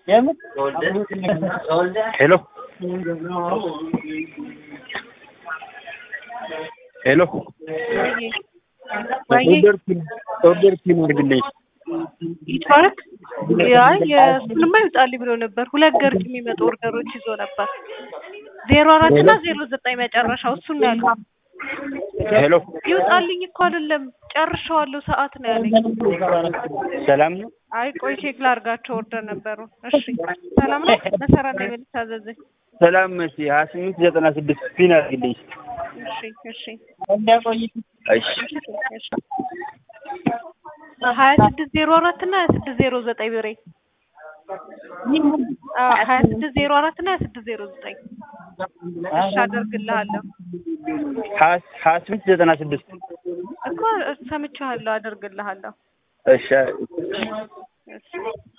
ሄሎ ሄሎ ኦርደር ኦርደር ፒን አድርግልኝ። ይትባረክ ያ የእሱንማ ይውጣልኝ ብሎ ነበር። ሁለት ገርጅ የሚመጡ ኦርደሮች ይዞ ነበር። ዜሮ አራት እና ዜሮ ዘጠኝ መጨረሻው እሱን ነው ያለው። ሄሎ ይውጣልኝ እኮ አይደለም ጨርሻዋለሁ ሰዓት ነው ያለኝ። ሰላም ነው? አይ ቆይ ቼክ ላርጋቸው ኦርደር ነበሩ። እሺ ሰላም ነው። መሰረት ነው የምታዘዘኝ። ሰላም መሲ ሀያ ስምንት ዘጠና ስድስት ፒን አድርግልኝ። እሺ እሺ እሺ እሺ ሀያ ስድስት ዜሮ አራት እና ሀያ ስድስት ዜሮ ዘጠኝ ብሬ አዎ ሀያ ስድስት ዜሮ አራት እና ሀያ ስድስት ዜሮ ዘጠኝ እሺ አደርግልሃለሁ ሀያ ሀያ ስምንት ዘጠና ስድስት እኮ ሰምቼዋለሁ አደርግልሃለሁ እሺ እሺ